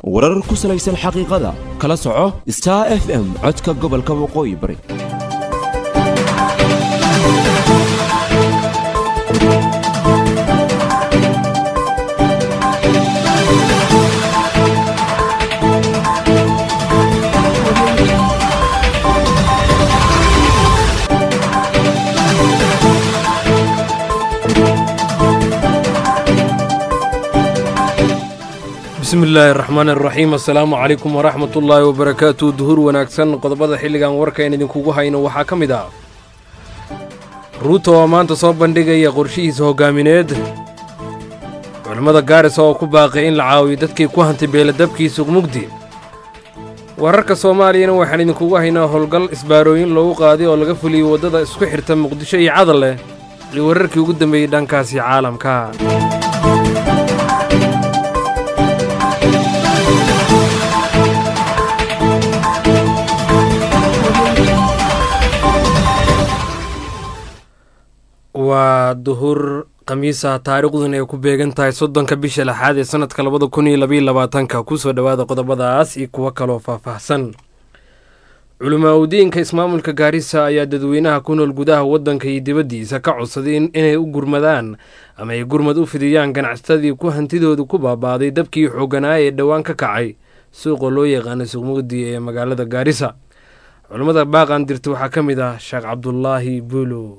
warar ku salaysan xaqiiqada kala soco star f m codka gobolka waqooyi bari bismi illaahi araxmaan araxiim assalaamu calaykum waraxmat ullaahi wabarakaatu duhur wanaagsan qodobada xilligan warkayn idinkugu hayno waxaa ka mid ah ruuto oo maanta soo bandhigaya qorshihiisa hoggaamineed culimmada gaarisa oo ku baaqay in la caawiyo dadkii ku hantay beeladabkii suqmugdi wararka soomaaliyana waxaan idinkugu haynaa howlgal isbaarooyin loogu qaaday oo laga fuliyey waddada isku xirta muqdisho iyo cadal leh iyo wararkii ugu dambeeyey dhankaasi caalamka waa duhur khamiisa taariikhduna ay ku beegan tahay soddonka bisha lixaad ee sannadka labada kun iyo labaiyo labaatanka kusoo dhowaada qodobadaas iyo kuwo kaloo faahfaahsan culamaa udiinka ismaamulka gaarisa ayaa dadweynaha ku nool gudaha waddanka iyo dibaddiisa ka codsaday inay u gurmadaan ama ay gurmad u fidiyaan ganacsatadii ku hantidoodu ku baabaaday dabkii xooganaa ee dhowaan ka kacay suuqa loo yaqaana suuqmugdi ee magaalada gaarisa culammada baaqan dirta waxaa ka mid ah sheekh cabdulaahi buulo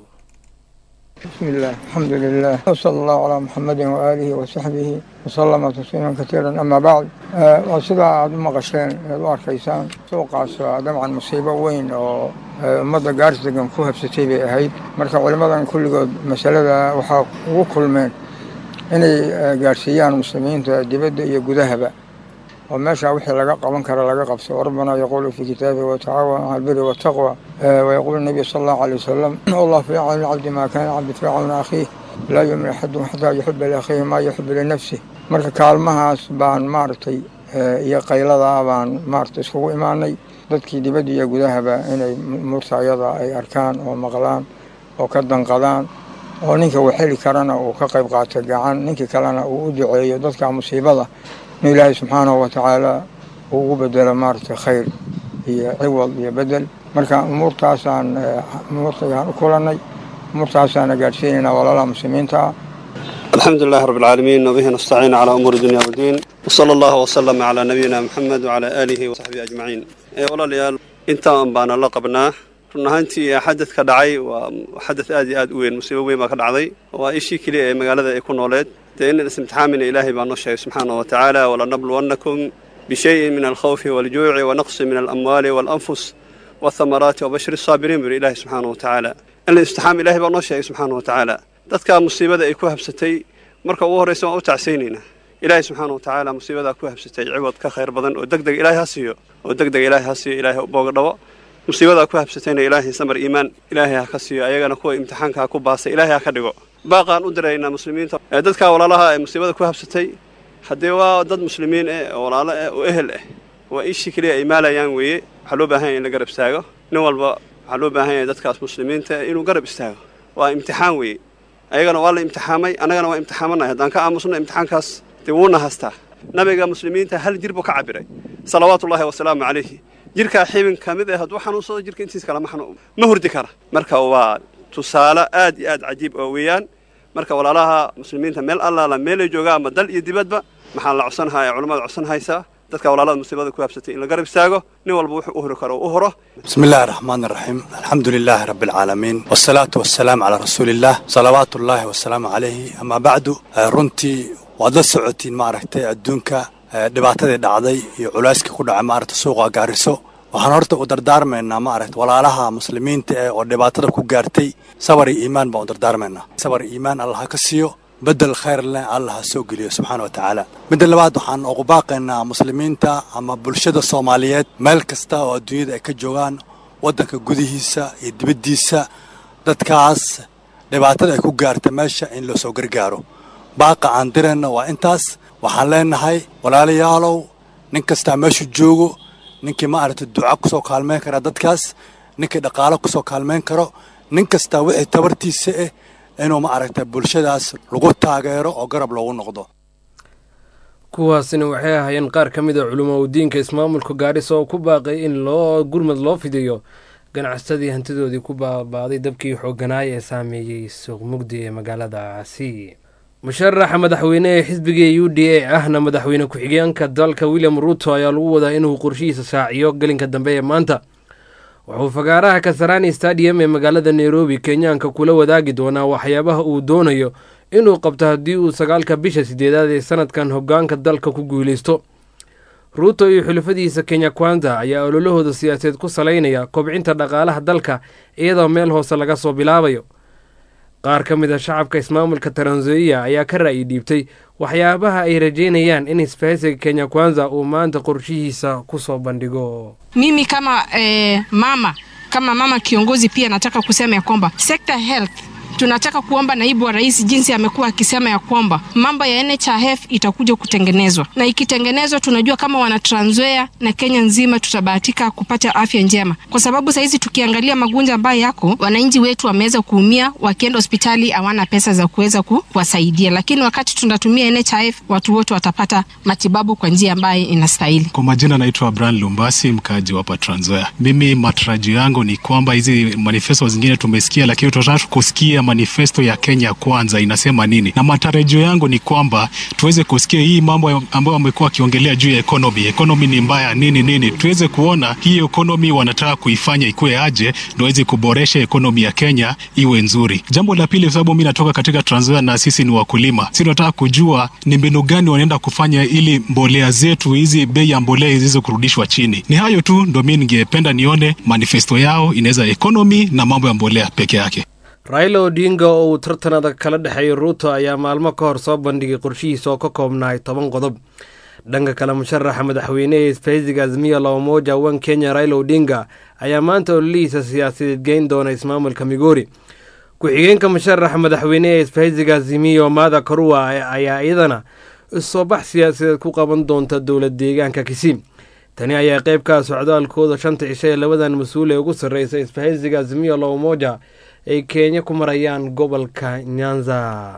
بسم الله الحمد لله وصلى الله على محمد وآله وصحبه وسلم تسليما كثيرا أما بعد waa sidaa aada u maqasheen ead u arkaysaan suuqaas waa dabcan musiibo weyn oo ummadda gaaris degan ku habsatay bay ahayd marka culimmadan kulligood masalada waxaa ugu kulmeen inay gaadhsiiyaan muslimiinta dibadda iyo gudahaba oo meeshaa wixii laga qaban kara laga qabso rabbana yaquulu fii kitaabihi watacaawan cala albiri waataqwa wayaquulu nabiy sala allahu alay wasalam allah fii cawni lcabdi maa kaana cabdi fii cawni akhiih laa yumin axadun xataa yuxiba liakhiihi maa yuxibu linafsih marka kaalmahaas baan maaragtay iyo qayladaa baan maaragtay iskugu imaanay dadkii dibadda iyo gudahaba inay umuurta ayada ay arkaan oo maqlaan oo ka danqadaan oo ninka uu xeli karana uu ka qayb qaato gacan ninkii kalena uu u duceeyo dadka musiibada in ilaahay subxaanahu watacaala uu ugu bedelo maaragtay khayr iyo ciwad iyo bedel marka umuurtaasaan umuurtayaan u kulannay umuurtaasaana gaadhsiinaynaa walaalaha muslimiinta ah alxamdu lilahi rab alcaalamiin wabihi nastaciin calaa umuuri dunya wddiin wsala allahu wslama calaa nabiyina moxamed wacalaa aalihi wasaxbihi ajmaciin walaalayaal intaan baana la qabnaa run ahaantii xadadka dhacay waa xadad aad iyo aad u weyn musiibo weyn baa ka dhacday waa ishii keliya ee magaalada ay ku nooleed dee in istimtixaamina ilaahay baa noo sheegay subxaana wa tacaala walanabluwannakum bishayin min alkhawfi waljuuci wanaqsi min alamwaali waalanfus waathamaraati wabashir asaabiriin buri ilaahay subxaana wa tacaala in la imtixaam ilahay baa noo sheegay subxaana wa tacaala dadkaa musiibada ay ku habsatay marka ugu horraysa waan u tacsaynaynaa ilaahay subxaana wa tacaala musiibadaa ku habsatay ciwad ka khayr badan oo deg deg ilaahay ha siiyo oo deg deg ilaahay ha siiyo ilaahay u booga dhabo musiibadaa ku habsatayna ilaahay samar iimaan ilaahay ha ka siiyo ayagana kuwa imtixaanka ha ku baasay ilaahay ha ka dhigo baaqaan u diraynaa muslimiinta dadkaa walaalaha ee musiibada ku habsatay haddee waa dad muslimiin eh oo walaalo eh oo ehel ah waa ishii keliya ay maalayaan weeye waxaa loo baahan yahay in la garab istaago nin walba waxaa loo baahan yahay dadkaas muslimiinta inuu garab istaago waa imtixaan weeye ayagana waa la imtixaamay annagana waa imtixaamanay haddaan ka aamusno imtixaankaas dee wuuna hastaa nabiga muslimiinta hal jir buu ka cabiray salawaatu ullahi wasalaamu calayhi jirkaa xibin ka mid ah hadduu xanuunsado jirka intiis kale ma hurdi kara marka waa tusaale aad iyo aad cajiib oo weeyaan marka walaalaha muslimiinta meel allaala meelay joogaa ama dal iyo dibadba maxaa la codsanhaa ee culammada codsan haysaa dadka walaalada musiibada ku habsatay in la garab istaago nin walba wuxuu u hori karo u horo bismi illaahi araxmaan araxiim alxamdu lilaahi rabbi alcaalamiin wasalaatu wasalaamu calaa rasuuliillaah salawaatu ullaahi wasalaamu calayhi amaa bacdu runtii waad la socotiin maaragtay adduunka dhibaatadii dhacday iyo culayskii ku dhacay maaragta suuqa gaariso waxaan horta u dardaarmaynaa maaragta walaalaha muslimiinta eh oo dhibaatada ku gaartay sabar iyo iimaan baan u dardaarmaynaa sabar iyo iimaan allah ha ka siiyo bedel khayr leh allah ha soo geliyo subxaana wa tacaala midda labaad waxaan ugu baaqaynaa muslimiinta ama bulshada soomaaliyeed meel kasta oo adduunyada ay ka joogaan waddanka gudihiisa iyo dibaddiisa dadkaas dhibaatada ay ku gaarta meesha in loo soo gargaaro baaqa aan dirayna waa intaas waxaan leenahay walaalayaalow nin kastaa meeshu joogo ninkii maaragtay duca ku soo kaalmayn kara dadkaas ninkii dhaqaalo ku soo kaalmayn karo nin kastaa wixii tabartiisa ah inuu maaragtay bulshadaas lagu taageero oo garab loogu noqdo kuwaasina waxay ahaayeen qaar ka mid a culimo udiinka ismaamulka gaarisa oo ku baaqay in loo gurmad loo fidiyo ganacsadii hantidoodii ku baabaaday dabkii xooganaaya ee saameeyey suuq mugdi ee magaaladaasi musharaxa madaxweyne ee xisbiga u d a ahna madaxweyne ku-xigeenka dalka william ruto ayaa lagu wadaa inuu qorshihiisa shaaciyo gelinka dambe ee maanta wuxuu fagaaraha kasarani stadium ee magaalada nairobi kenyaanka kula wadaagi doonaa waxyaabaha uu doonayo inuu qabto haddii uu sagaalka bisha sideedaad ee sanadkan hogaanka dalka ku guuleysto ruuto iyo xulafadiisa kenya kwanza ayaa ololahooda siyaasadeed ku salaynaya kobcinta dhaqaalaha dalka iyadoo meel hoose laga soo bilaabayo qaar ka mid a shacabka ismaamulka taranzoia ayaa ka ra'yi dhiibtay waxyaabaha ay rajeynayaan in isbahaysiga kenya kwanza uu maanta qorshihiisa kusoo bandhigo mimi kama eh, mama kama mama kiongozi pia nataka kusema ya kwamba sekta health tunataka kuomba naibu wa rais jinsi amekuwa akisema ya kwamba mambo ya NHIF itakuja kutengenezwa, na ikitengenezwa, tunajua kama wana Trans Nzoia na Kenya nzima tutabahatika kupata afya njema, kwa sababu sahizi tukiangalia magonjwa ambayo yako, wananchi wetu wameweza kuumia, wakienda hospitali hawana pesa za kuweza ku, kuwasaidia, lakini wakati tunatumia NHIF watu wote watapata matibabu kwa njia ambayo inastahili. Kwa majina naitwa Brian Lumbasi, mkaaji hapa Trans Nzoia. Mimi matarajio yangu ni kwamba hizi manifesto zingine tumesikia, lakini tunataka kusikia manifesto ya Kenya kwanza inasema nini, na matarajio yangu ni kwamba tuweze kusikia hii mambo ambayo wamekuwa wakiongelea juu ya economy. Economy ni mbaya nini nini, tuweze kuona hii economy wanataka kuifanya ikuwe aje, ndio waweze kuboresha economy ya Kenya iwe nzuri. Jambo la pili, sababu mimi natoka katika Trans Nzoia na sisi ni wakulima, sisi tunataka kujua ni mbinu gani wanaenda kufanya ili mbolea zetu hizi bei ya mbolea ziweze kurudishwa chini. Ni hayo tu ndio mimi ningependa nione manifesto yao inaweza economy na mambo ya mbolea peke yake. raila odinga oo uu tartan adag kala dhexeeyay ruuto ayaa maalmo ka hor soo bandhigay qorshihiisa oo ka koobnahay toban qodob dhanka kale musharaxa madaxweyne ee isbahaysiga azmiya labamoja wan kenya raila odinga ayaa maanta ololihiisa siyaasadeed geyn doona ismaamulka migori ku-xigeenka musharaxa madaxweyne ee isbahaysiga azimiyo mada karua ayaa iyadana isoo bax siyaasadeed ku qaban doonta dowlad deegaanka kisiim tani ayaa qayb ka ah socdaalkooda shanta cisho ee labadan mas-uul ee ugu sarreysa isbahaysiga azimiyo labamoja ay kenya ku marayaan gobolka nyanza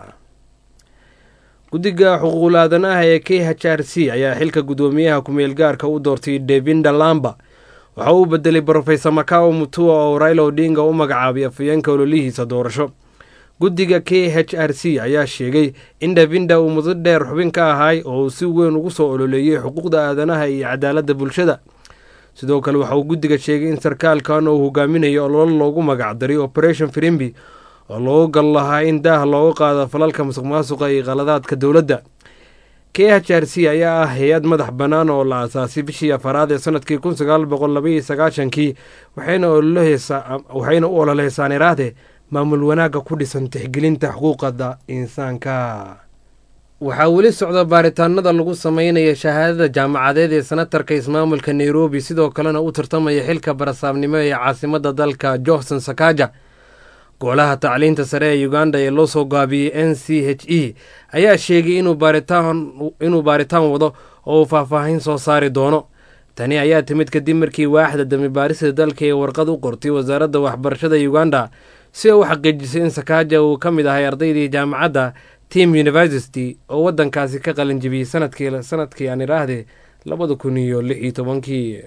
guddiga xuquuqul aadanaha ee k h r c ayaa xilka guddoomiyaha ku-meel gaarka u doortay devinda lamba waxa uu bedelay brofesor macao mutua oo raila odinga u magacaabay afayeenka ololihiisa doorasho guddiga k h r c ayaa sheegay in devinda uu muddo dheer xubin ka ahay oo uu si weyn ugu soo ololeeyey xuquuqda aadanaha iyo cadaaladda bulshada sidoo kale waxa uu guddiga sheegay in sarkaalkan uu hogaaminayo ololo loogu magacdaray operation firimbi oo loogu gal lahaa in daah looga qaado falalka musuq maasuqa iyo qaladaadka dowladda k h r c ayaa ah hay-ad madax bannaan oo la aasaasay bishii afaraad ee sanadkii kun sagaal boqol labaiyo sagaashankii waxayna u ololeysaan iraade maamul wanaagga ku dhisan tixgelinta xuquuqada insaanka waxaa weli socda baaritaanada lagu sameynaya shahaadada jaamacadeed ee senatarka ismaamulka nairobi sidoo kalena u tartamaya xilka barasaabnimo ee caasimadda dalka johnson sakaja golaha tacliinta sare ee uganda ee loo soo gaabiyey n c h e ayaa sheegay inuu baaritaan wado oo uu faahfaahin soo saari doono tani ayaa timid kadib markii waaxda dambi baarista dalka ee warqad u qortay wasaaradda waxbarashada uganda si ay u xaqiijisay in sakaja uu ka mid ahay ardaydii jaamacadda team university oo waddankaasi ka qalin jibiyey sanadkii sanadkii aan idhaahde labada kun iyo lix iyo tobankii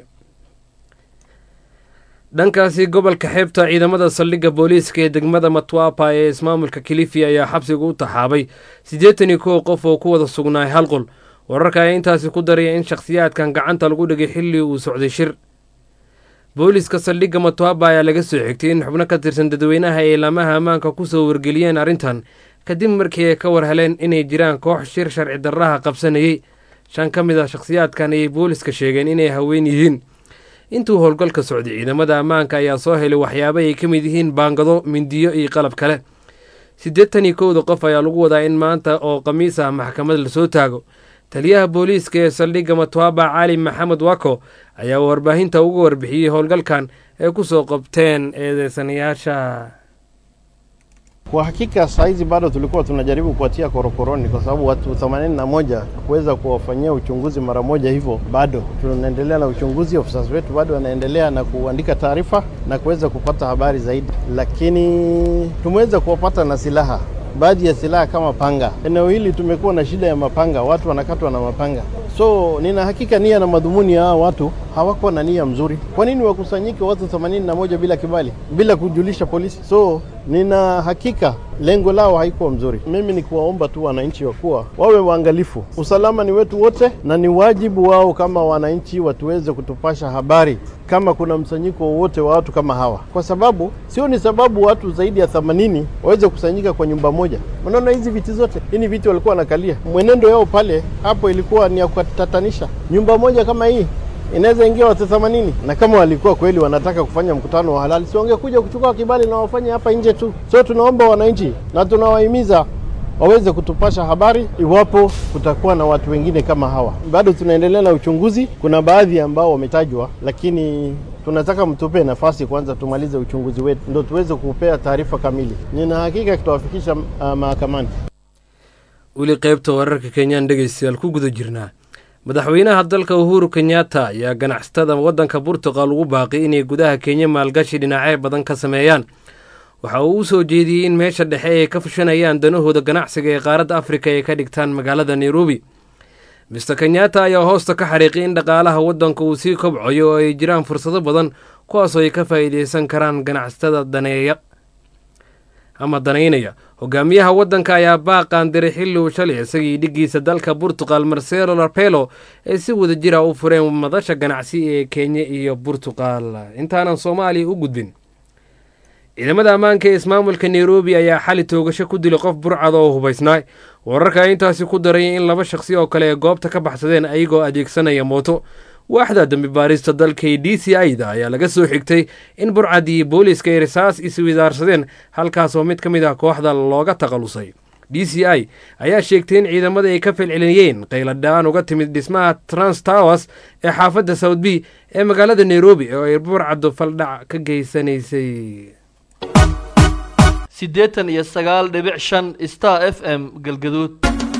dhankaasi gobolka xeebta ciidamada saldhigga booliiska ee degmada matwapa ee ismaamulka kilifi ayaa xabsiga u taxaabay siddeetan iyo kow qof oo ku wada sugnaay hal qol wararka ayaa intaasi ku daraya in shakhsiyaadkan gacanta lagu dhigay xilli uu socday shir booliiska saldhigga matwapa ayaa laga soo xigtay in xubno ka tirsan dadweynaha ay laamaha ammaanka kusoo wargeliyeen arrintan kadib markii ay ka war heleen inay jiraan koox shir sharci darraha qabsanayey shan ka mid ah shakhsiyaadkan ayay booliiska sheegeen inay haween yihiin intuu howlgalka socday ciidamada ammaanka ayaa soo helay waxyaaba ay ka mid yihiin baangado mindiyo iyo qalab kale siddeetan iyo kowda qof ayaa lagu wadaa in maanta oo khamiis ah maxkamad lasoo taago taliyaha booliiska ee saldhigga matwaba cali maxamed wako ayaa warbaahinta uga warbixiyey howlgalkan ay ku soo qabteen eedeysanayaasha Kwa hakika saa hizi bado tulikuwa tunajaribu kuwatia korokoroni, kwa sababu watu 81 kuweza kuwafanyia uchunguzi mara moja, hivyo bado tunaendelea na uchunguzi. Ofisa wetu bado wanaendelea na kuandika taarifa na kuweza kupata habari zaidi, lakini tumeweza kuwapata na silaha baadhi ya silaha kama panga. Eneo hili tumekuwa na shida ya mapanga, watu wanakatwa na mapanga. So nina hakika nia na madhumuni ya hawa watu hawakuwa na nia mzuri. Kwa nini wakusanyike watu 81 bila kibali, bila kujulisha polisi? So nina hakika lengo lao haikuwa mzuri. Mimi ni kuwaomba tu wananchi wa kuwa wawe waangalifu. Usalama ni wetu wote, na ni wajibu wao kama wananchi watuweze kutupasha habari kama kuna msanyiko wowote wa watu kama hawa, kwa sababu sio ni sababu watu zaidi ya 80 waweze kusanyika kwa nyumba moja. Unaona hizi viti zote, hii ni viti walikuwa wanakalia, mwenendo yao pale hapo ilikuwa ni ya kutatanisha. Nyumba moja kama hii inaweza ingia watu 80 na kama walikuwa kweli wanataka kufanya mkutano wa halali, si wangekuja kuchukua kibali na wafanye hapa nje tu. So tunaomba wananchi na tunawahimiza waweze kutupasha habari iwapo kutakuwa na watu wengine kama hawa. Bado tunaendelea na uchunguzi, kuna baadhi ambao wametajwa, lakini tunataka mtupe nafasi kwanza tumalize uchunguzi wetu, ndo tuweze kupea taarifa kamili. Nina hakika tutawafikisha uh, mahakamani. weli qaybta wararka kenyaan dhegeystayaal ku guda jirnaa madaxweynaha dalka uhuru kenyatta ayaa ganacsatada waddanka burtuqal ugu baaqi inay gudaha kenya maalgashi dhinacyo badan ka sameeyaan waxa uu u soo jeediyey in meesha dhexe ay ka fushanayaan danahooda ganacsiga ee qaaradda afrika ay ka dhigtaan magaalada nairobi mister kenyatta ayaa hoosta ka xariiqay in dhaqaalaha waddanka uu sii kobcayo oo ay jiraan fursado badan kuwaasoo ay ka faa'iideysan karaan ganacsatada daneeya ama danaynaya hogaamiyaha waddanka ayaa baaqaan diray xilli uu shalay isagii dhiggiisa dalka burtuqal marcelo larpelo ay si wada jira u fureen madasha ganacsi ee kenya iyo burtuqal intaanan soomaaliya u gudbin ciidamada ammaanka ee ismaamulka nairobi ayaa xali toogasho ku dilay qof burcad oo hubaysnaa wararka intaasi ku daray in laba shaqsi oo kale ee goobta ka baxsadeen ayagoo adeegsanaya mooto waaxda dambi baarista dalka d c i da ayaa laga soo xigtay in burcad iyo booliiska ay risaas iswidaarsadeen halkaasoo mid ka mid ah kooxda looga takhalusay d c i ayaa sheegtay in ciidamada ay ka falcelinayeen qayladhaan uga timid dhismaha trans towers ee xaafadda south b ee magaalada nairobi oo ay burcaddu faldhac ka geysanaysay siddeetan iyo sagaal dhibic shan star f m galgaduud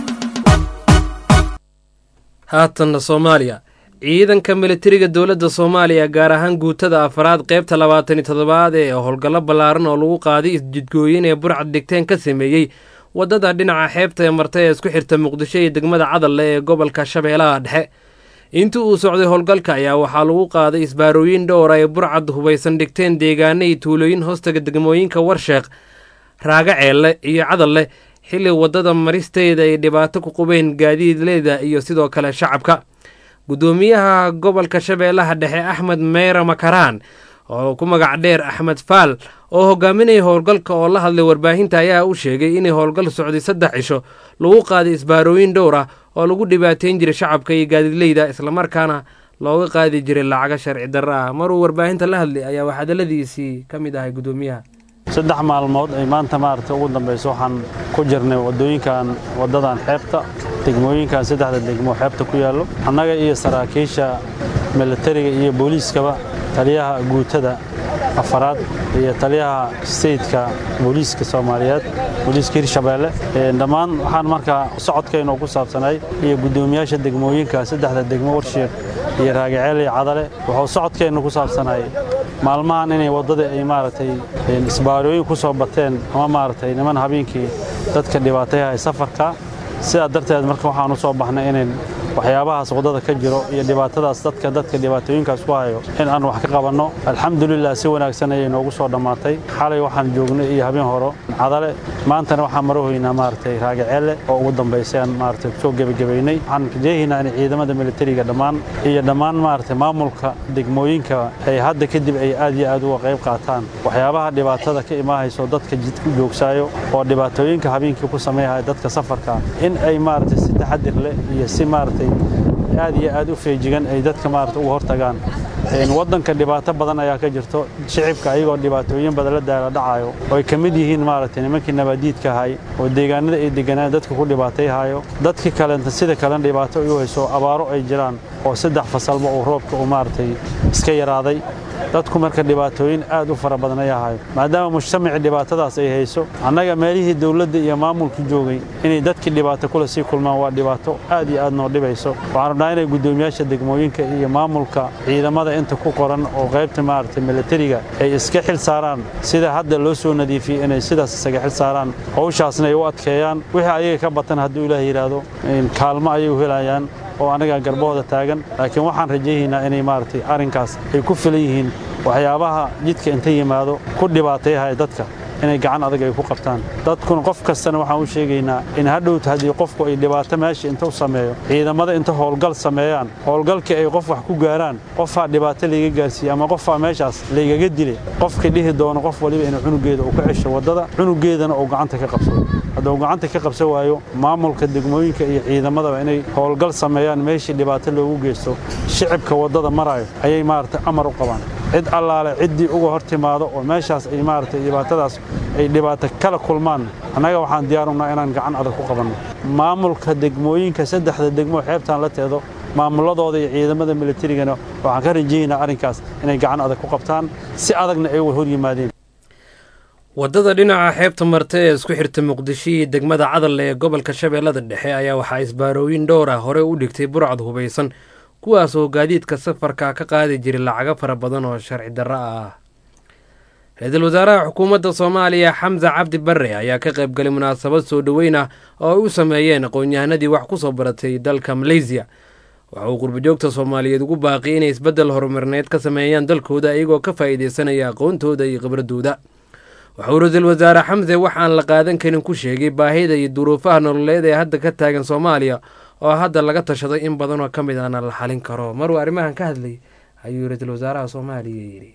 haatanna soomaaliya ciidanka militariga dowladda soomaaliya gaar ahaan guutada afaraad qaybta labaatan iyo toddobaad ee howlgallo ballaaran oo lagu qaaday isjidgooyin ee burcad dhigteen ka sameeyey waddada dhinaca xeebta ee marta ee isku xirta muqdisho iyo degmada cadalle ee gobolka shabeellaha dhexe intii uu socday howlgalka ayaa waxaa lagu qaaday isbaarooyin dhowr ay burcad hubaysan dhigteen deegaano iyo tuulooyin hoostaga degmooyinka warsheeq raaga ceelle iyo cadalle xilli waddada maristeeda ay dhibaato ku qubeen gaadiidleeda iyo sidoo kale shacabka guddoomiyaha gobolka shabeellaha dhexe axmed meyra makaraan oo ku magac dheer axmed faal oo hogaaminaya howlgalka oo la hadlay warbaahinta ayaa u sheegay inay howlgal socday saddex cisho lagu qaaday isbaarooyin dhowr ah oo lagu dhibaateyn jiray shacabka iyo gaadiidleyda islamarkaana looga qaadi jiray lacaga sharci darro ah maruu warbaahinta la hadlay ayaa wax hadalladiisii ka mid ahay guddoomiyaha saddex maalmood ay maanta maaragtay ugu dambayso waxaan ku jirnay waddooyinkan waddadan xeebta degmooyinkan saddexda degmo xeebta ku yaallo annaga iyo saraakiisha militariga iyo booliiskaba taliyaha guutada afaraad iyo taliyaha steytka booliiska soomaaliyeed booliiska hirshabeelle dhammaan waxaan markaa socodkaynu ku saabsanay iyo guddoomiyaasha degmooyinka saddexda degmo warshiiq iyo raagaceel iyo cadale wuxuu socodkeennu ku saabsanay maalmahan inay waddada ay maaragtay isbaarooyin ku soo bateen ama maaragtay niman habeenkii dadka dhibaatayahay safarka sidaa darteed marka waxaan u soo baxnay inayn waxyaabahaas waddada ka jiro iyo dhibaatadaas dadka dadka dhibaatooyinkaas ku hayo in aan wax ka qabanno alxamdulilah si wanaagsan ayay noogu soo dhammaatay xalay waxaan joognay iyo habeen horo cadale maantana waxaan marahoynaa maaragtay raagaceelle oo ugu dambaysay aan maaragtay soo gebagabaynay waxaan rajeehaynaa in ciidamada militariga dhammaan iyo dhammaan maaragtay maamulka degmooyinka ay hadda kadib ay aad iyo aad uga qayb qaataan waxyaabaha dhibaatada ka imaahayso dadka jidku joogsaayo oo dhibaatooyinka habeenkii ku sameeyahaya dadka safarka in ay maaragtay si taxadir leh iyo si maaragtay aad iyo aad u feejigan ay dadka maarata uga hortagaan waddanka dhibaato badan ayaa ka jirto shicibka ayagoo dhibaatooyin badan la daala dhacayo oo ay ka mid yihiin maaragtay nimankii nabaadiidka ahay oo deegaanada ay deganaan dadka ku dhibaatayhayo dadkii kalenta sida kalena dhibaato ay u hayso abaaro ay jiraan oo saddex fasalba uu roobka uu maaragtay iska yaraaday dadku marka dhibaatooyin aad u fara badan ayaa hayo maadaama mujtamacii dhibaatadaas ay hayso annaga meelihii dowladda iyo maamulku joogay inay dadkii dhibaato kule sii kulmaan waa dhibaato aad iyo aad noo dhibayso waxaan rabnaa inay guddoomiyaasha degmooyinka iyo maamulka ciidamada inta ku qoran oo qaybta maaragtay milatariga ay iska xil saaraan sida hadda loo soo nadiifiyey inay sidaas isaga xil saaraan hawshaasna ay u adkeeyaan wixii ayaga ka batan hadduu ilaah yidhaahdo kaalmo ayay u helayaan oo anaga garbahooda taagan laakiin waxaan rajaynaynaa inay maaragtay arrinkaas ay ku filan yihiin waxyaabaha jidka inta yimaado ku dhibaateeyahaya dadka inay gacan adag ay ku qabtaan dadkuna qof kastana waxaan u sheegaynaa in hadhowta haddii qofku ay dhibaato meesha inta u sameeyo ciidamada inta howlgal sameeyaan howlgalkii ay qof wax ku gaaraan qofaa dhibaato layga gaarsiiyey ama qofaa meeshaas laygaga dilay qofkii dhihi doono qof waliba inuu cunugeeda uu ka cesho waddada cunugeedana uu gacanta ka qabsado hadduu gacanta ka qabsan waayo maamulka degmooyinka iyo ciidamadaba inay howlgal sameeyaan meeshii dhibaato loogu geysto shicibka waddada maraayo ayay maaragtay amar u qabaan cid allaale ciddii uga hor timaado oo meeshaas ay maaragtay dhibaatadaas ay dhibaato kala kulmaan annaga waxaan diyaarunaa inaan gacan adag ku qabanno maamulka degmooyinka saddexda degmo xeebtaan la teedo maamuladooda iyo ciidamada milatarigana waxaan ka rajaynaa arrinkaas inay gacan adag ku qabtaan si adagna ay hor yimaadeen waddada dhinaca xeebta marta ee isku xirta muqdisho iyo degmada cadalle ee gobolka shabeellada dhexe ayaa waxaa isbaarooyin dhowr ah hore u dhigtay burcad hubaysan kuwaas oo gaadiidka safarka ka qaadi jiray lacago fara badan oo sharci darro ah ra-iisul wasaaraha xukuumadda soomaaliya xamse cabdi barre ayaa ka qayb galay munaasabad soo dhoweyn ah oo ay u sameeyeen aqoon-yahanadii wax ku soo baratay dalka maleysiya waxa uu qurbajoogta soomaaliyeed ugu baaqiyay inay isbeddel horumarneed ka sameeyaan dalkooda iyagoo ka faa'iidaysanaya aqoontooda iyo khibradooda waxauu ra-iisul wasaare xamse waxaan la qaadan karin ku sheegay baahida iyo duruufaha nololeed ee hadda ka taagan soomaaliya oo hadda laga tashaday in badanoo ka mid ahna la xalin karo maruu arrimahan ka hadlay ayuu ra-iisul wasaaraha soomaaliya yidhi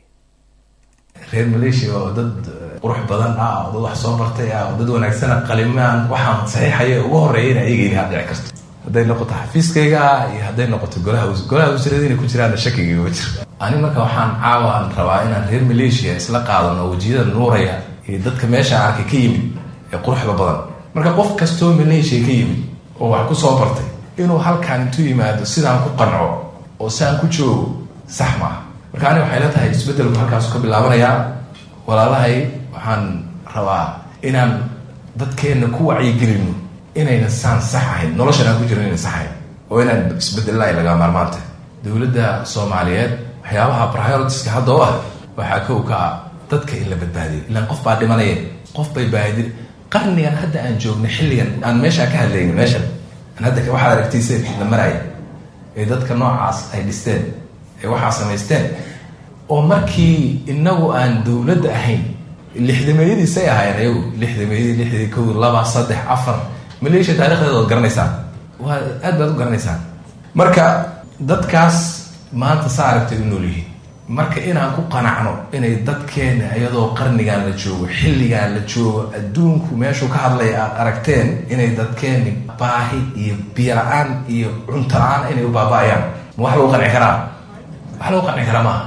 reer maleeshiya oo dad qurux badan ah oo dad wax soo bartay ah oo dad wanaagsana qalimaan waxaan saxiixaya ugu horreeyayna ayaga inay dhici karto hadday noqoto xafiiskayga ah iyo hadday noqoto golaha golaha wasiirada inay ku jiraanna shakigayga ma jiro ani marka waxaan caawan rabaa inaan reer maleeshiya isla qaadano wejiyada nuuraya iyo dadka meesha arkay ka yimid ee quruxda badan marka qof kastoo maleeshiya ka yimid oo wax ku soo bartay inuu halkaan intuu yimaado sidaan ku qanco oo sidaan ku joogo sax maaha marka ani waxay la tahay isbeddelku halkaasu ka bilaabanayaa walaalahay waxaan rabaa inaan dadkeenna ku wacyigelino inayna saan sax ahayn noloshan aan ku jiro inayna sax ahayn oo inaan isbedelay laga maarmaanta dowladda soomaaliyeed waxyaabaha prioritiska hadda oo ah waxaa kow ka ah dadka in la badbaadiyo ilaan qof baa dhimanaya qof bay baahidi qarnigan hadda aan joogna xilligan aan meeshaa ka hadlayno meeshan aan hadda waxaad aragtayse la maraya ee dadka noocaas ay dhisteen ee waxaa samaysteen oo markii inagu aan dowladda ahayn lixdameeyadiisay ahaayeen ayagu lixdameeyadii lixdii kow laba saddex afar maleeshiya taarikhdeeda waad garanaysaan waa aad baad u garanaysaan marka dadkaas maanta saa aragtay u nool yihiin marka inaan ku qanacno inay dadkeena iyadoo qarnigan la joogo xilligan la joogo adduunku meeshuu ka hadlaya aad aragteen inay dadkeeni baahi iyo biyo la-aan iyo cunto la-aan inay u baaba-ayaan ma wax lagu qanci karaa wax lagu qanci karaa maaha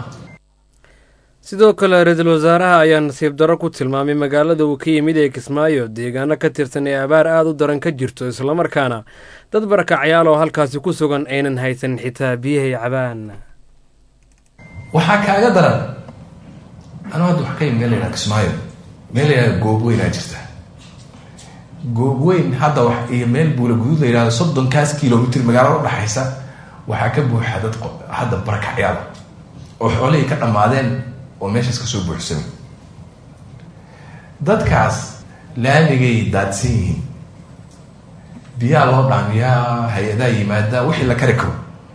sidoo kale ra-iisul wasaaraha ayaa nasiib darro ku tilmaamay magaalada uu ka yimid ee kismaayo deegaano ka tirsan ee abaar aada u daran ka jirto islamarkaana dad barakacyaal oo halkaasi ku sugan aynan haysan xitaa biyahay cabaan waxaa kaaga daran anuu hadda wax ka yimid meel la yidhaha kismaayo meel la yidhaha goobweynaa jirta goobweyn hadda wax iyo meel buula guduud la yidhahdo soddonkaas kilomitr magaalada udhaxaysa waxaa ka buuxa dad hadda barakacyaal oo xoolihii ka dhammaadeen oo meeshaas kasoo buuxsamay dadkaas laamigay daadsan yihiin biyaha loo dhaamiyaa hay-adaa yimaada wixii la kari karo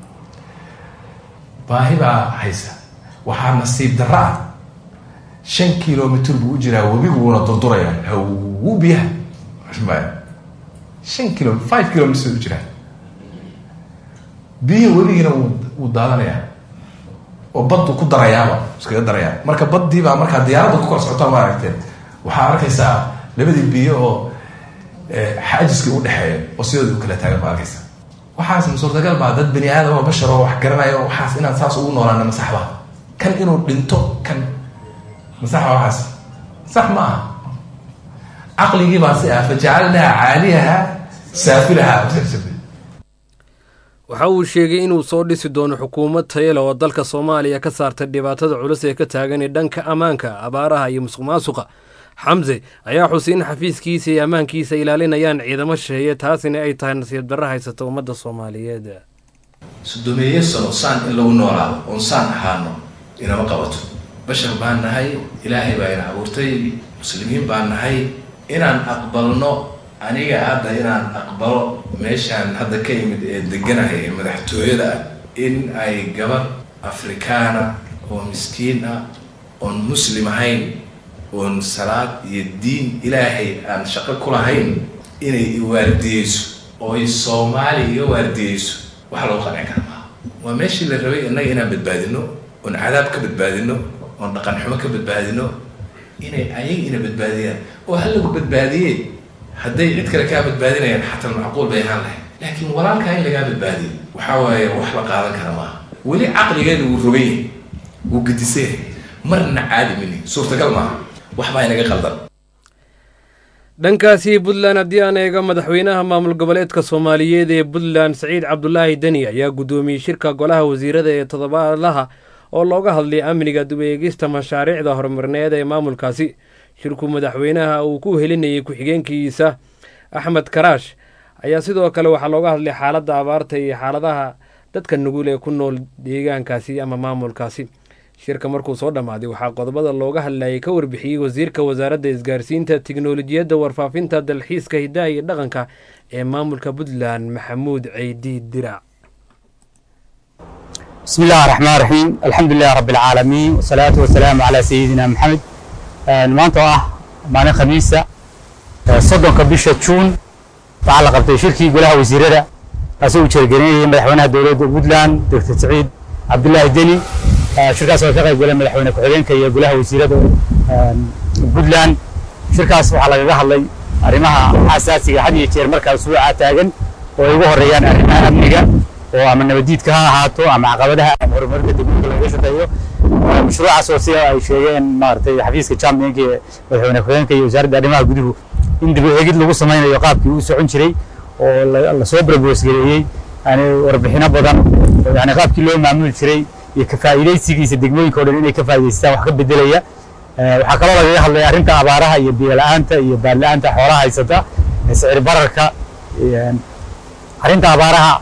baahi baa haysa waxaa nasiib darro ah shan kilomitr buu u jiraa webiguuna durdurayaa hawu biyaha shan kilo five kilomitr u jiraa biyihii webigiina wuu daadanayaa oo baddu ku darayaaba iskaga darayaa marka baddii baa markaa diyaaradda ku kor socotaa ma aragteen waxaa arkaysaa labadii biyo oo xaajiskii u dhexeeya oo sidooda u kala taagan baa arkaysaa waxaas ma suurtagal baa dad bani aadam oo bashar oo wax garanaya oo waxaas inaan saas ugu noolaana masaxba kan inuu dhinto kan masaxba waxaas sax ma aha caqligii baa si ah fajacalnaha caaliyaha saafilaha waxa uu sheegay inuu soo dhisi doono xukuumad tayale oo dalka soomaaliya ka saartay dhibaatada culus ee ka taagan dhanka ammaanka abaaraha iyo musuq maasuqa xamse ayaa xusay in xafiiskiisa iyo ammaankiisa ilaalinayaan ciidamo shisheeye taasina ay tahay nasiib darro haysata ummadda soomaaliyeed sodomeeyo sano saan in lagu noolaado oon saan ahaano inama qabato bashar baan nahay ilaahay baa ina abuurtay muslimiin baan nahay inaan aqbalno aniga hadda inaan aqbalo meeshaan hadda ka yimid ee deganahay ee madaxtooyada ah in ay gabar afrikaana oo miskiin ah oon muslim ahayn oon salaad iyo diin ilaahay aan shaqo ku lahayn inay iwaardiyeyso oo ay soomaali iga waardiyeyso wax lagu qancin kara maaha waa meeshii la rabay innaga inaan badbaadino oon cadaab ka badbaadino oon dhaqan xumo ka badbaadino inay ayaga ina badbaadiyaan oo ha lagu badbaadiyee hadday cid kale kaa badbaadinayaan xataa macquul bay ahaan lahayd laakiin walaalkaa in lagaa badbaadiyo waxaa waaye wax la qaadan kara maaha weli caqligeeda wuu rogan yahay wuu gedisay marna caadi mini suurtagal maaha waxbaa inaga qaldan dhankaasi puntland haddii aan eego madaxweynaha maamul goboleedka soomaaliyeed ee puntland saciid cabdulaahi deni ayaa guddoomiyey shirka golaha wasiirada ee toddobaadlaha oo looga hadlay amniga dib eegista mashaariicda horumarineed ee maamulkaasi shirku madaxweynaha uu ku helinayay ku-xigeenkiisa axmed karaash ayaa sidoo kale waxaa looga hadlay xaaladda abaarta iyo xaaladaha dadka nugul ee ku nool deegaankaasi ama maamulkaasi shirka markuu soo dhammaaday waxaa qodobada looga hadlayay ka warbixiyey wasiirka wasaaradda isgaarsiinta tiknolojiyadda warfaafinta dalxiiska hidaha iyo dhaqanka ee maamulka puntland maxamuud ceydi dirac بسم الله الرحمن الرحيم الحمد لله رب العالمين والصلاة والسلام على سيدنا محمد maanta oo ah maalin khamiisa soddonka bisha juun waxaa la qabtay shirkii golaha wasiirada kaasoo uu jeergelinayay madaxweynaha dowladda puntland doctor saciid cabdulaahi deni shirkaas oo ka qayb galay madaxweyne ku-xigeenka iyo golaha wasiirada puntland shirkaas waxaa lagaga hadlay arrimaha xasaasiga had iyo jeer markaa usbuuca taagan oo ay ugu horeeyaan arrimaha amniga oo ama nabadiidka ha ahaato ama caqabadaha ama horumarinta degmooyinka laga shaqeeyo mashruucaas oo sida ay sheegeen maaragtay xafiiska championka ee madaxweyne ku-xigeenka iyo wasaaradda arrimaha guduhu in dib u eegid lagu samaynayo qaabkii uu socon jiray oo lasoo propose gareeyey yani warbixino badan oo yani qaabkii loo maamuli jiray iyo ka faa'iidaysigiisa degmooyinka o dhan inay ka faa'iidaystaan wax ka bedelaya waxaa kaloo lagaga hadlay arrinta abaaraha iyo biyo la-aanta iyo baad la-aanta xoolaha haysata sicir bararka arrinta abaaraha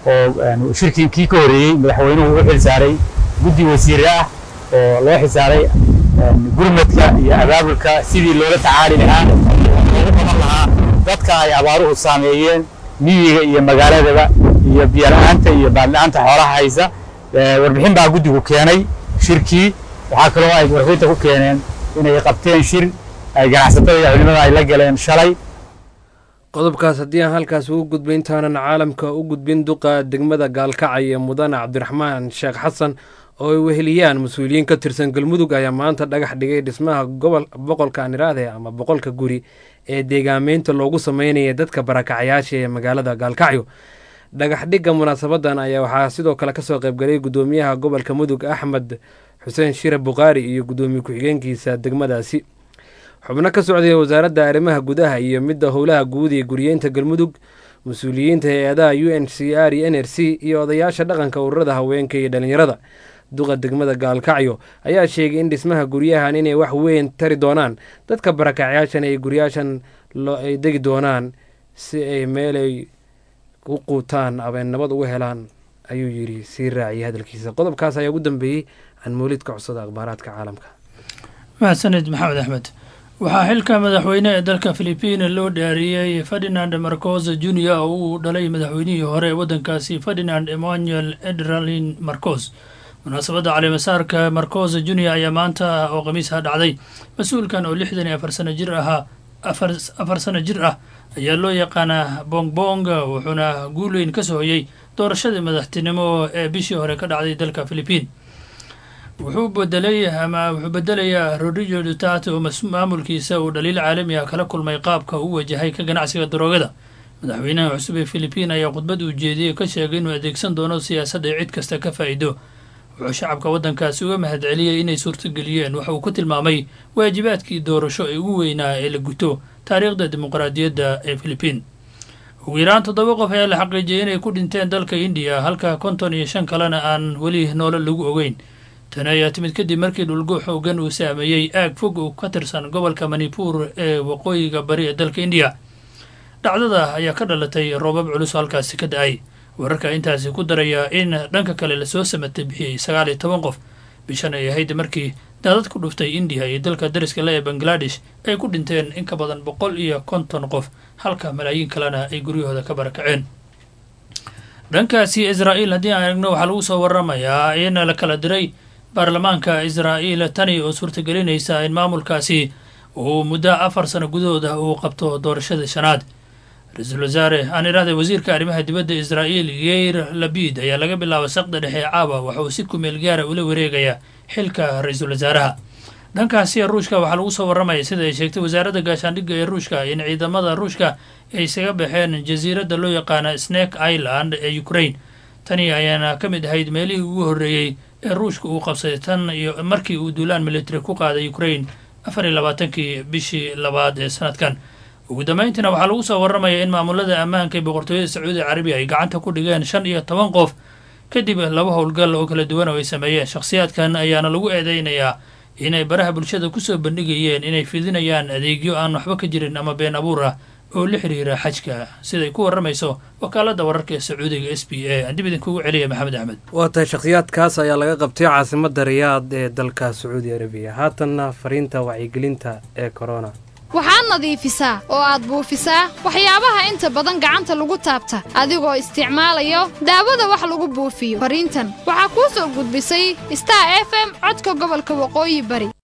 oo shirkii kii ka horeeyey madaxweynuhu u xil saaray guddi wasiire ah oo loo xisaaray gurmadka iyo abaabulka sidii loola tacaali lahaa loogu qaban lahaa dadka ay abaaruhu saameeyeen miyiga iyo magaaladaba iyo biyo la-aanta iyo baad la-aanta xoolaha haysa warbixin baa guddigu keenay shirkii waxaa kaloo ay warbixinta ku keeneen inay qabteen shir ay ganacsatada iyo culimada ay la galeen shalay qodobkaas haddii aan halkaas ugu gudbay intaanan caalamka u gudbin duqa degmada gaalkacay ee mudane cabdiraxmaan sheekh xasan oo ay weheliyaan mas-uuliyiin ka tirsan galmudug ayaa maanta dhagax dhigay dhismaha gobol boqolka aniraade ama boqolka guri ee deegaameynta loogu sameynaya dadka barakacyaasha ee magaalada gaalkacyo dhagax dhigga munaasabadan ayaa waxaa sidoo kale kasoo qaybgalay gudoomiyaha gobolka mudug axmed xuseen shire bukhaari iyo gudoomiye ku-xigeenkiisa degmadaasi xubno ka socday wasaaradda arrimaha gudaha iyo midda howlaha guud ee guriyeynta galmudug mas-uuliyiinta hay-adaha u n c r iyo n r c iyo odayaasha dhaqanka ururada haweenka iyo dhalinyarada duqa degmada gaalkacyo ayaa sheegay in dhismaha guryahan inay wax weyn tari doonaan dadka barakacyaashan ay guryaashan ay degi doonaan si ay meelay u quutaan abay nabad uga helaan ayuu yidhi sii raaciyay hadalkiisa qodobkaas ayaa ugu dambeeyey aan mawlidka codsada akhbaaraadka caalamka mahadsanid maxamed axmed waxaa xilka madaxweyne ee dalka filibiina loo dhaariyey ferdinand marcos junior oo uu dhalay madaxweynihii hore ee waddankaasi ferdinand emmanuel edralin marcos munaasabadda caleemasaarka marcos junior ayaa maanta oo khamiisha dhacday mas-uulkan oo lixdan iyo afar sano jir ahaa afar sano jir ah ayaa loo yaqaanaa bongbong wuxuuna guul weyn ka soohoyey doorashadii madaxtinimo ee bishii hore ka dhacday dalka filibiin wuxuu bedelay ama wuxuu bedelayaa rodrigo duterte oo maamulkiisa uu dhaliil caalami ah kala kulmay qaabka uu wajahay ka ganacsiga daroogada madaxweynaha cusub ee filibiin ayaa khudbad uu jeediyey ka sheegay inuu adeegsan doono siyaasadda ay cid kasta ka faa'iido wuxuu shacabka waddankaasi uga mahadceliyey inay suurtageliyeen waxa uu ku tilmaamay waajibaadkii doorasho ee ugu weynaa ee la guto taariikhda dimuqraadiyadda ee filibiin ugu yaraan toddoba qof ayaa la xaqiijiyay inay ku dhinteen dalka indiya halka konton iyo shan kalena aan weli noolo lagu ogeyn tani ayaa timid kadib markii dhulgo xoogan uu saameeyey aag fog oo ka tirsan gobolka manipuur ee waqooyiga bari ee dalka indiya dhacdada ayaa ka dhalatay roobab culus oo halkaasi ka da-ay wararka intaasi ku daraya in dhanka kale lasoo samatay bixiyey sagaal iyo toban qof bishan ay ahayd markii daadad ku dhuftay indiya iyo dalka dariska le ee bangladesh ay ku dhinteen in ka badan boqol iyo konton qof halka malaayiin kalena ay guryahooda ka barakaceen dhankaasi israa'iil haddii aan eegno waxaa lagu soo waramayaa in la kala diray baarlamaanka israa'iil tani oo suurtagelinaysa in maamulkaasi uu muddo afar sano gudahooda uu qabto doorashada shanaad ra-iisul wasaare aan idhahday wasiirka arrimaha dibadda israa'iil yeir labid ayaa laga bilaaba saqda dhexe caawa waxa uu si kumeel gaara ula wareegayaa xilka ra-iisul wasaaraha dhankaasi ruushka waxaa lagu soo warramaya sida ay sheegtay wasaaradda gaashaandhigga ee ruushka in ciidamada ruushka ay isaga baxeen jasiiradda loo yaqaana snake island ee ukraine tani ayaana ka mid ahayd meelihii ugu horreeyey ee ruushka uu qabsaday tan iyo markii uu duulaan military ku qaaday ukraine afar iyo labaatankii bishii labaad ee sanadkan ugu dambayntiina waxaa lagu soo warramaya in maamulada ammaanka ee boqortooyada sacuudi carabiya ay gacanta ku dhigeen shan iyo toban qof kadib laba howlgal oo kala duwan oo ay sameeyeen shakhsiyaadkan ayaana lagu eedeynayaa inay baraha bulshada kusoo bandhigayeen inay fidinayaan adeegyo aan waxba ka jirin ama been abuur ah oo la xiriira xajka siday ku warramayso wakaaladda wararka ee sacuudiga s b a aan dib idinkugu celiya maxamed axmed waa tahay shakhsiyaadkaas ayaa laga qabtay caasimadda riyaad ee dalka sacuudi arabiya haatanna fariinta wacyigelinta ee corona waxaad nadiifisaa oo aad buufisaa waxyaabaha inta badan gacanta lagu taabta adigoo isticmaalayo daawada wax lagu buufiyo fariintan waxaa kuu soo gudbisay star f m codka gobolka waqooyi bari